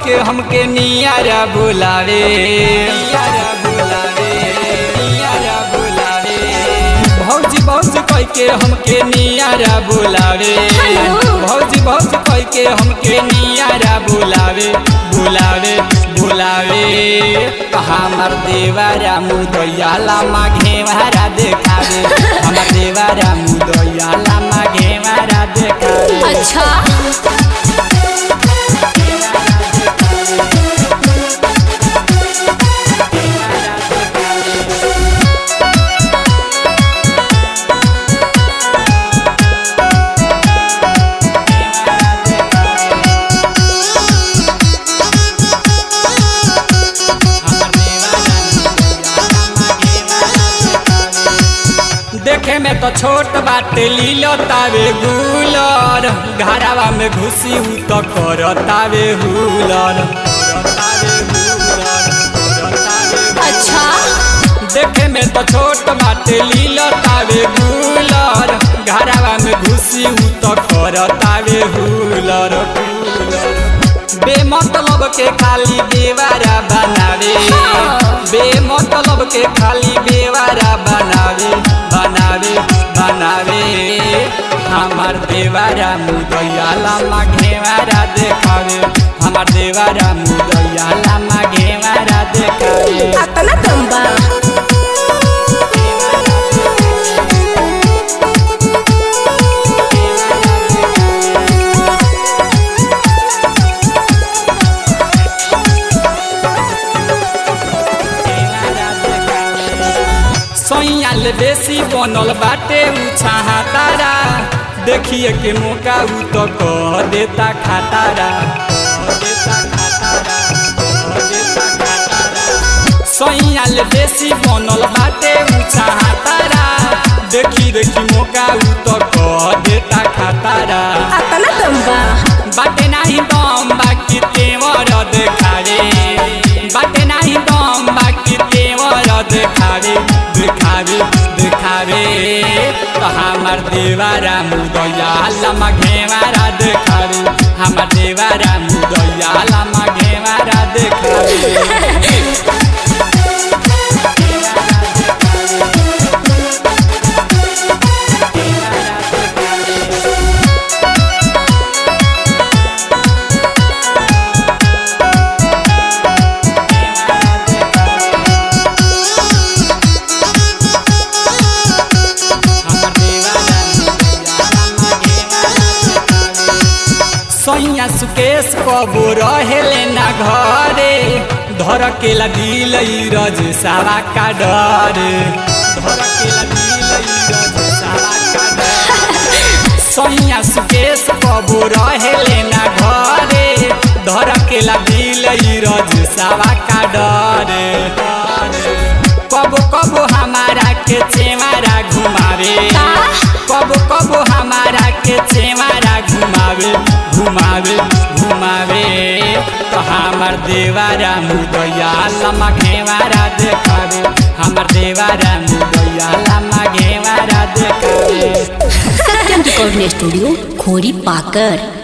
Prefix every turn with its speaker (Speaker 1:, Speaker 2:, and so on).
Speaker 1: के हमके नियारा बुलावे नियारा बुलावे नियारा बुलावे भौजी भौजी कह के हमके नियारा बुलावे
Speaker 2: हेलो।
Speaker 1: भौजी भौजी कह के हमके नियारा बुलावे बुलावे बुलावे हमर देवारा मुदैयाला माघे मारा देखावे हमर देवारा मुदैयाला माघे मारा देखावे
Speaker 2: अच्छा
Speaker 1: देखे में तो छोट बाटे लीलो तावे गुलर घरावा में घुसी हूँ तो करतावे हुलर
Speaker 2: अच्छा
Speaker 1: देखे में तो छोट बाटे लीलो तावे गुलर घरावा में घुसी हूँ तो करतावे हुलर बेमतलब के खाली बेवारा बनावे बेमतलब के खाली बेवारा बनावे बनावे बनावे हमार देवारा मुदैयाला माघेवारा देखावे हमार देवारा मुदैयाला माघेवारा देखावे
Speaker 2: अतना कम बा
Speaker 1: सैयाल बेसी बनल बाटे उछाहा तारा देखिए के मौका उ तो कह देता खातारा कह देता खातारा, कह देता खातारा। सैयाल बेसी बनल बाटे उछाहा तारा देखी देखी मौका उ तो कह देता खातारा
Speaker 2: अतना कम बा
Speaker 1: बाटे नाही दम बाकी तेवर देखावे बाटे नाही दम बाकी तेवर देखावे देखावे देखावे तो हमार देवारा मुदैया लमा घेवारा देखावे हमार देवारा मुदैया लमा घेवारा देखावे हमार देवारा मुदैया लमा घेवारा देखावे सैया सुकेश कबो रहेले ना घरे धर केला दिल रज सावा का डरे धर केला दिल रज सावा का डरे सैया सुकेश कबो रहेले ना घरे धर केला दिल रज सावा का डरे कबो कबो हमारा के चेवारा घुमावे कबो कबो हमारा के चेवारा घुमावे घुमावे घुमावे तो हमार देवारा मुदैया लमा घेवारा देखावे हमार देवारा मुदैया लमा घेवारा देखावे
Speaker 2: सत्यम रिकॉर्डिंग स्टूडियो खोरी पाकर